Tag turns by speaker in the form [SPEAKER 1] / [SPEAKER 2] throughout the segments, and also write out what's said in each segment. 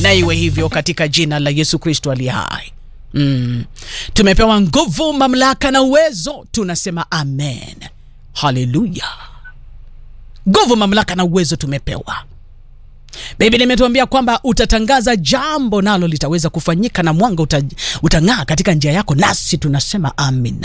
[SPEAKER 1] na iwe hivyo katika jina la Yesu Kristo aliye hai. Mm. Tumepewa nguvu, mamlaka na uwezo, tunasema amen. Haleluya! Nguvu, mamlaka na uwezo tumepewa. Biblia imetuambia kwamba utatangaza jambo nalo litaweza kufanyika na mwanga uta, utang'aa katika njia yako, nasi tunasema amina.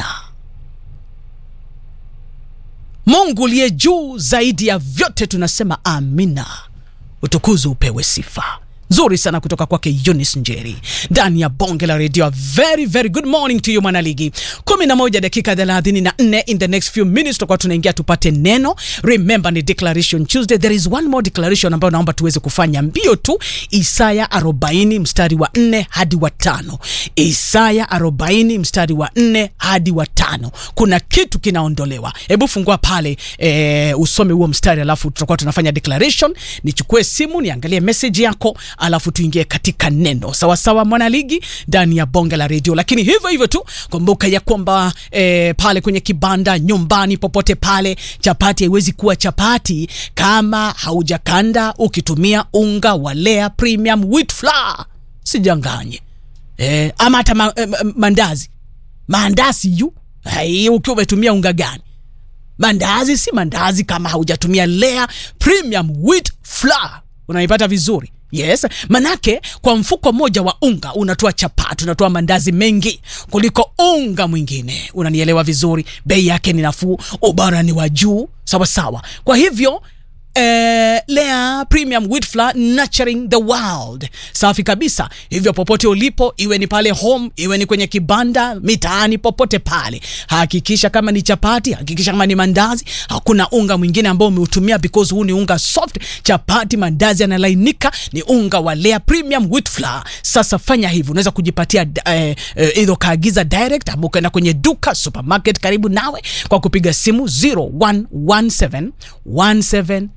[SPEAKER 1] Mungu uliye juu zaidi ya vyote tunasema amina. Utukuzo upewe sifa nzuri sana kutoka kwake Eunice Njeri ndani ya bonge la redio. Very very good morning to you mwanaligi. 11 dakika 34 in the next few minutes tutakuwa tunaingia tupate neno. Remember ni declaration Tuesday. There is one more declaration ambayo naomba tuweze kufanya mbio tu. Isaya 40 mstari wa 4 hadi wa tano. Isaya 40 mstari wa 4 hadi wa tano. Kuna kitu kinaondolewa. Hebu fungua pale e, usome huo mstari alafu tutakuwa tunafanya declaration. Nichukue simu niangalie message yako alafu tuingie katika neno sawasawa, mwanaligi ndani ya bonge la redio. Lakini hivyo hivyo tu kumbuka ya kwamba e, pale kwenye kibanda, nyumbani, popote pale, chapati haiwezi kuwa chapati kama haujakanda ukitumia unga wa Lea Premium Wheat Flour. Sijanganye e, ama hata ma, e, mandazi mandazi yu hai, ukiwa umetumia unga gani? Mandazi si mandazi kama haujatumia Lea Premium Wheat Flour. Unaipata vizuri? Yes, manake kwa mfuko mmoja wa unga unatoa chapati, unatoa mandazi mengi kuliko unga mwingine. Unanielewa vizuri? Bei yake ni nafuu, ubora ni wa juu, sawa sawa. Kwa hivyo eh, Lea Premium Wheat Flour nurturing the world, safi kabisa. Hivyo popote ulipo, iwe ni pale home, iwe ni kwenye kibanda, mitaani, popote pale, hakikisha kama ni chapati, hakikisha kama ni mandazi, hakuna unga mwingine ambao umeutumia, because huu ni unga soft. Chapati, mandazi yanalainika, ni unga wa Lea Premium Wheat Flour. Sasa fanya hivi, unaweza kujipatia eh, eh, either kaagiza direct ama ukaenda kwenye duka supermarket karibu nawe kwa kupiga simu 0117 17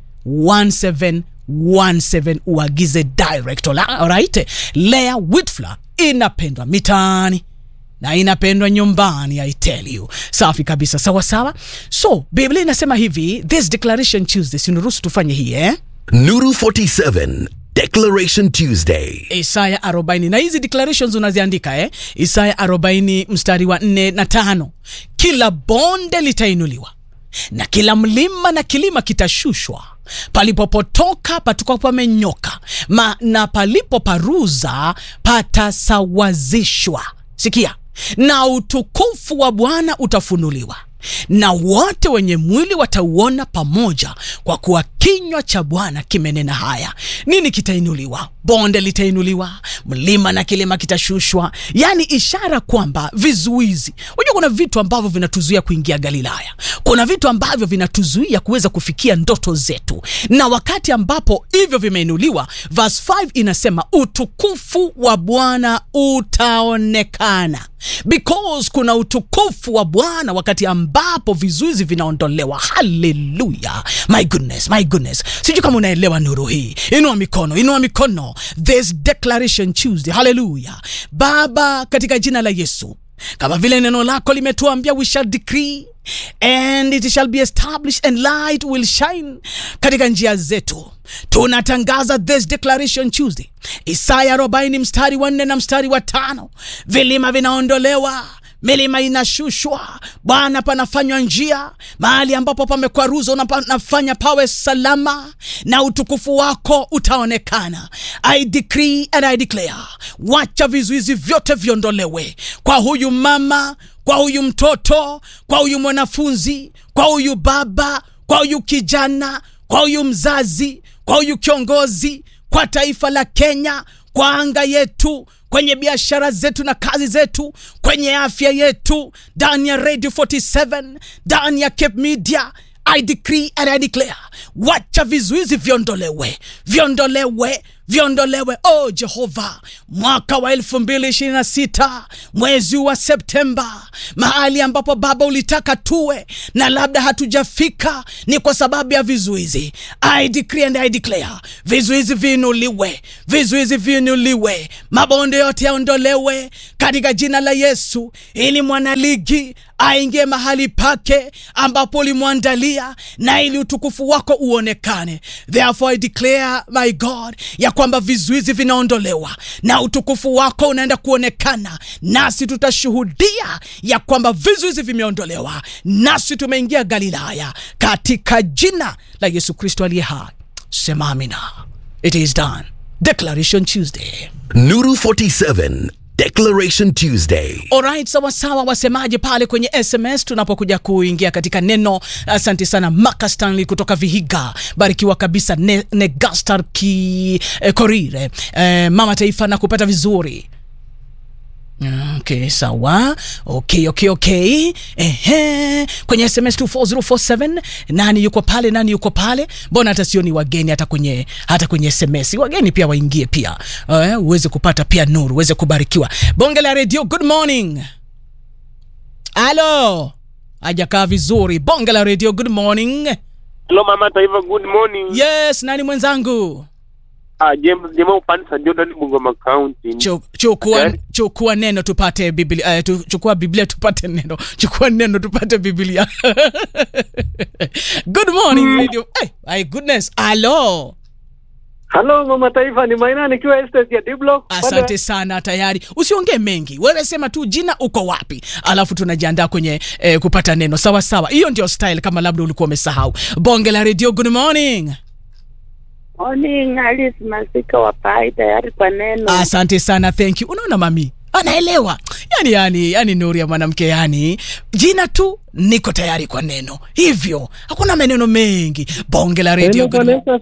[SPEAKER 1] 1717 uagize direct. Alright, Lea Wheat Flour inapendwa mitaani na inapendwa nyumbani, I tell you. Safi kabisa, sawa sawa. So Biblia inasema hivi, this declaration Tuesday, sinuruhusu tufanye hii eh?
[SPEAKER 2] Nuru 47 Declaration Tuesday.
[SPEAKER 1] Isaya 40 na hizi declarations unaziandika eh? Isaya 40 mstari wa 4 na tano, kila bonde litainuliwa na kila mlima na kilima kitashushwa, palipopotoka patakuwa pamenyoka, ma na palipoparuza patasawazishwa. Sikia, na utukufu wa Bwana utafunuliwa na wote wenye mwili watauona pamoja, kwa kuwa kinywa cha Bwana kimenena haya. Nini kitainuliwa? Bonde litainuliwa, mlima na kilima kitashushwa, yaani ishara kwamba vizuizi. Unajua, kuna vitu ambavyo vinatuzuia kuingia Galilaya, kuna vitu ambavyo vinatuzuia kuweza kufikia ndoto zetu, na wakati ambapo hivyo vimeinuliwa, verse 5 inasema utukufu wa Bwana utaonekana, because kuna utukufu wa Bwana wakati ambapo vizuizi vinaondolewa. Haleluya, my goodness, my goodness. Sijui kama unaelewa nuru hii. Inua mikono, inua mikono. This declaration Tuesday. Haleluya. Baba, katika jina la Yesu, kama vile neno lako limetuambia, we shall decree and it shall be established and light will shine katika njia zetu. Tunatangaza this declaration Tuesday, Isaya 40 mstari wa 4 na mstari wa tano, vilima vinaondolewa milima inashushwa, Bwana, panafanywa njia mahali ambapo pamekwaruzwa, unafanya pawe salama, na utukufu wako utaonekana. I decree and I declare, wacha vizuizi vyote viondolewe kwa huyu mama, kwa huyu mtoto, kwa huyu mwanafunzi, kwa huyu baba, kwa huyu kijana, kwa huyu mzazi, kwa huyu kiongozi, kwa taifa la Kenya, kwa anga yetu kwenye biashara zetu na kazi zetu, kwenye afya yetu, ndani ya Radio 47, ndani ya Cape Media. I decree and I declare, wacha vizuizi viondolewe, viondolewe, viondolewe. Oh Jehova, mwaka wa elfu mbili ishirini na sita mwezi wa Septemba, mahali ambapo Baba ulitaka tuwe na labda hatujafika, ni kwa sababu ya vizuizi. I decree and I declare, vizuizi viinuliwe, vizuizi viinuliwe, mabonde yote yaondolewe katika jina la Yesu, ili mwanaligi aingie mahali pake ambapo ulimwandalia na ili utukufu wako uonekane. Therefore I declare my God ya kwamba vizuizi vinaondolewa na utukufu wako unaenda kuonekana, nasi tutashuhudia ya kwamba vizuizi vimeondolewa, nasi tumeingia Galilaya katika jina la Yesu Kristo aliye hai. Sema amina. It is done. Declaration Tuesday.
[SPEAKER 2] Nuru 47 Declaration Tuesday.
[SPEAKER 1] Alright, sawa sawa, wasemaje pale kwenye SMS tunapokuja kuingia katika neno. Asante sana Maka Stanley kutoka Vihiga, barikiwa kabisa. Ne, Negastar ki eh, Korire eh, mama taifa na kupata vizuri Okay, sawa. Okay, okay, okay. Ehe. Kwenye SMS 24047 nani yuko pale? Nani yuko pale? Mbona hata sioni wageni hata kwenye hata kwenye SMS. Wageni pia waingie pia. Eh, uweze kupata pia nuru, uweze kubarikiwa. Bonge la Radio, good morning. Halo. Hajakaa vizuri. Bonge la Radio, good morning.
[SPEAKER 3] Hello mama taifa, good morning.
[SPEAKER 1] Yes, nani mwenzangu?
[SPEAKER 3] Ah, James Jema Upanisa Jordan Bungoma County.
[SPEAKER 1] Chu- Chukua,
[SPEAKER 3] Okay.
[SPEAKER 1] chukua neno tupate Biblia, eh, tu, chukua Biblia tupate neno, chukua neno tupate Biblia. Good morning radio. Hey, my goodness. Hello.
[SPEAKER 4] Halo mama taifa, ni Maina nikiwa estate ya D-Block.
[SPEAKER 1] Asante sana tayari. Usiongee mengi. Wewe sema tu jina uko wapi. Alafu tunajiandaa kwenye eh, kupata neno. Sawa sawa. Hiyo ndio style kama labda ulikuwa umesahau. Bonge la radio, good morning.
[SPEAKER 5] Morning, Alice Masika wa Pai, tayari kwa neno.
[SPEAKER 1] Asante sana, thank you. Unaona mami anaelewa yani, yani, yani nuru ya mwanamke yani, jina tu niko tayari kwa neno, hivyo hakuna maneno mengi. Bonge la radio.
[SPEAKER 4] Neno
[SPEAKER 1] good
[SPEAKER 4] Bwana Yesu